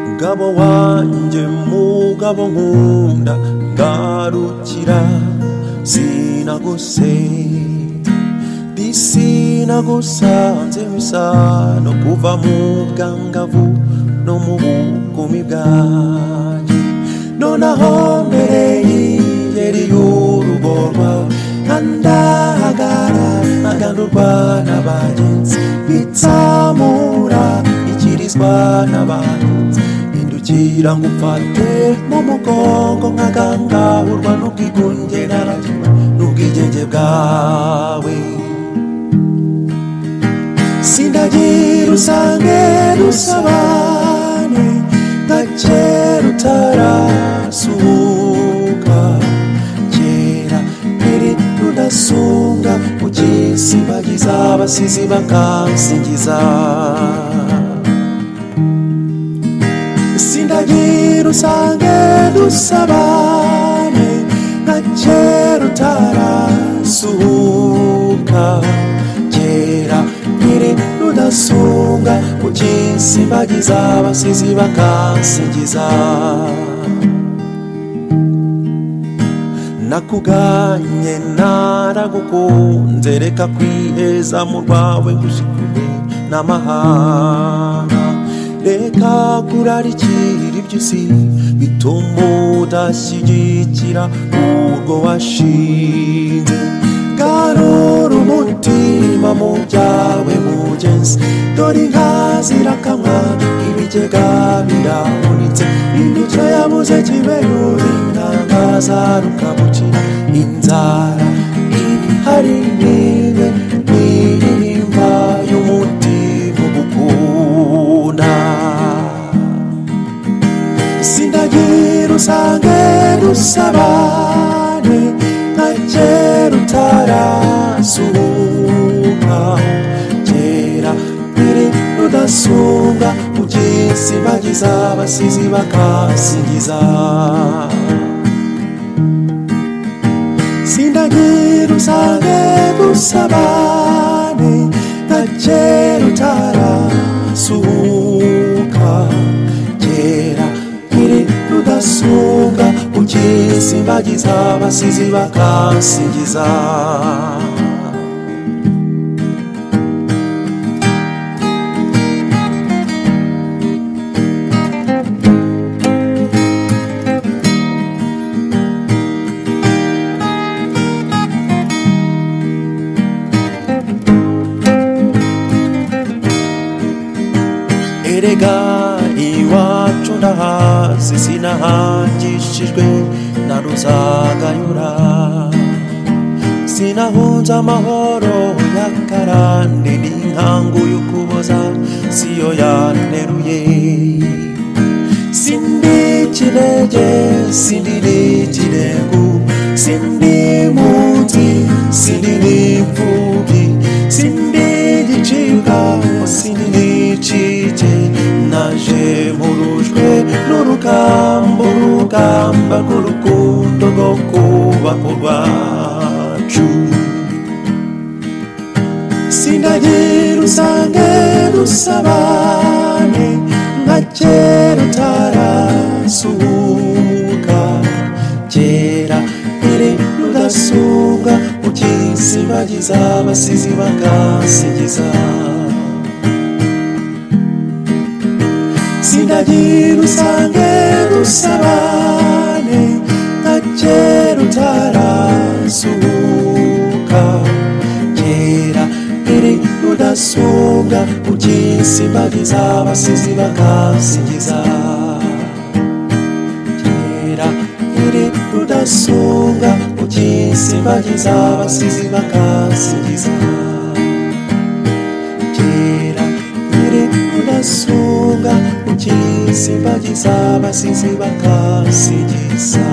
umugabo wanjye mugabo nkunda ngarukira sinagose bisinagusanze misano kuva mu bwangavu no mu bukumi bwanjye nonaho mbere y'ingeri y'urugo rwawe nkandahagara nkagandurwa n'abagenzi bitsamura ikirizwa n'abantu kugira ngo ufate mu mugongo nkagangahurwa n'ubwigunge narajywa n'ubwigenge bwawe sindagira usange dusabane nka kera utarasuhuka kera ntiri rudasunga ugisimbagiza abasizi bakansingiza sindagira usange dusabane nka kera utarasuhuka kera nkiri rudasunga ugisimbagiza abasizi bakansingiza nakuganye naragukunze reka kwiheza mu rwawe gushikuye n'amahanga reka kurarikira iby'isi bituma udashyigikira urwo washinze garura umutima mu byawe mugenzi dore inka zirakamwa ibigega birahunitse imico yabuze kiberura intanga zarukabukira inzara ihari nibe n'iririmba y'umutima ugukunda sindagira usange dusabane nka kera utarasuhuka kera mbere rudasunga ugisibagiza abasizi bakasingiza sindagira usange dusabane nka kera utarasuhuka kera nkiri rudasuka ugisimbagiza abasizi bakasingiza erega iwacu ndahazi sinahangishijwe na ruzagayura sinahunze amahoro ya karande n'inkangu y'ukuboza siyo yanteruye sindi kinege sindi n'ikinegu sindi munsi sindi n'imfubyi sindi gicibwa sindi n'icike naje murujwe n'urugamba urugamba rw'urukundo rwo kubaka urwacu sindagira usange dusabane nka kera utarasuhuka kera iri rudasuga ukisibagiza abasizi bakasingiza sindagira usange dusabane nka kera utarasuhuka kera iri rudasuga ukisibagiza abasizi bakasingiza kera iri rudasuga ukisibagiza abasizi bakasingiza kera iri rudasuga ukisibagiza abasizi bakasingiza